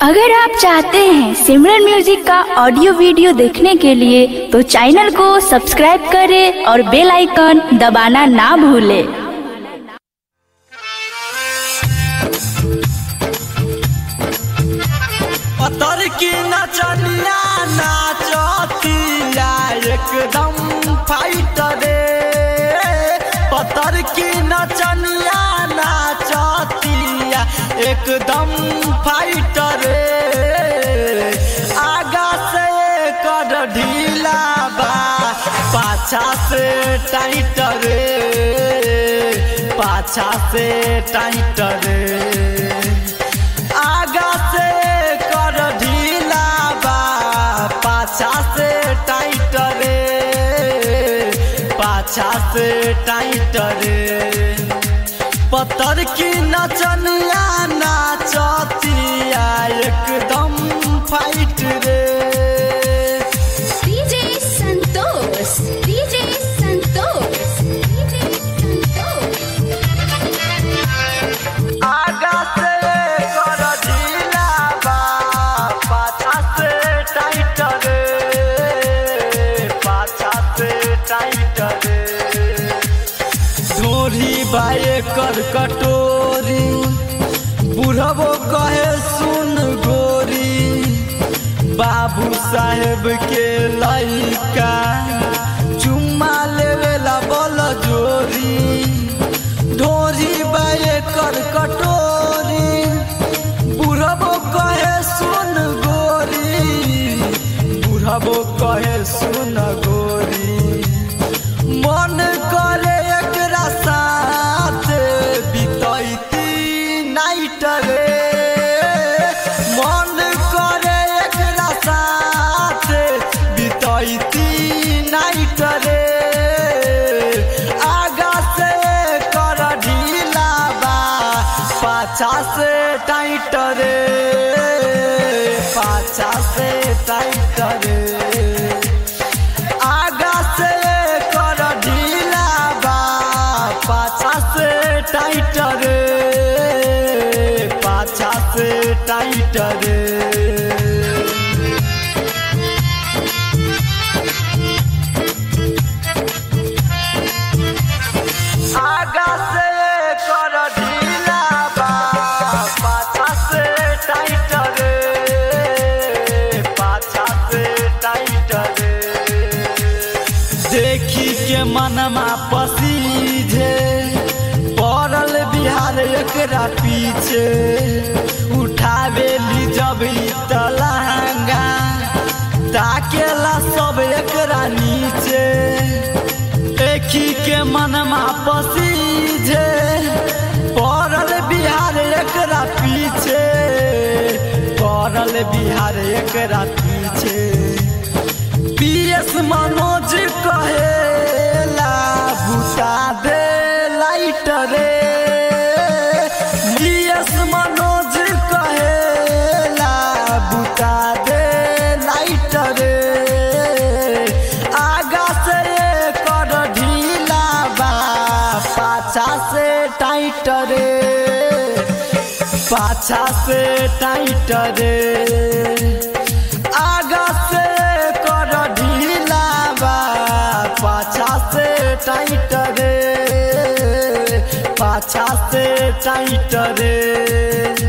अगर आप चाहते हैं सिमरन म्यूजिक का ऑडियो वीडियो देखने के लिए तो चैनल को सब्सक्राइब करें और बेल आइकन दबाना ना भूलें पतर की नचनिया नाचतिया एकदम फाइटरे पतर की नचनिया नाचतिया एकदम फाइटरे आगा से कर ढीला बा पाछा से टाइट रे पाछा से टाइट रे आगा से कर ढीला बा पाछा से टाइट रे पाछा से टाइट रे पत्थर की नचनिया नाचतिया एकदम फाइट रे DJ Santos. DJ Santos. DJ Santos. आगा से कर ढीला बा पाछा से टाइट रे पाछा से टाइट रे ढोरी बाए कर कटोरी बुढ़बो कहे सुन गोरी बाबू साहेब के लइका चुम्मा लेवेला बल जोरी ढोरी बाए कर कटोरी बुढ़बो कहे सुन गोरी बुढ़बो कहे सुन गोरी मन करे एकरा साथ बितैती नाइट रे मन करे एकरा साथ बितैती नाइट रे आगा से कर ढीला बा पाछा से टाइट रे पाछा से टाइट रे आगा से कर ढीला बा पाछा से टाइट रे पाछा से टाइट रे आगा से कर ढीला बा पाछा से टाइट रे पाछा से टाइट रे देखी के मनमा पसीझे पड़ल बिहार एकरा पीछे उठावे ली जब ई तलहंगा ताकेला सब एकरा नीचे देखी के मनमा पसीझे पड़ल बिहार एकरा पीछे पड़ल बिहार एकरा पीछे पीएस मनोज कहेला बुता दे लाइट रे पीएस मनोज कहेला बुता दे लाइट रे आगा से कर ढीला बा पाछा से टाइट रे पाछा से टाइट रे आगा से कर ढीला बा पाछा से टाइट रे पाछा से टाइट रे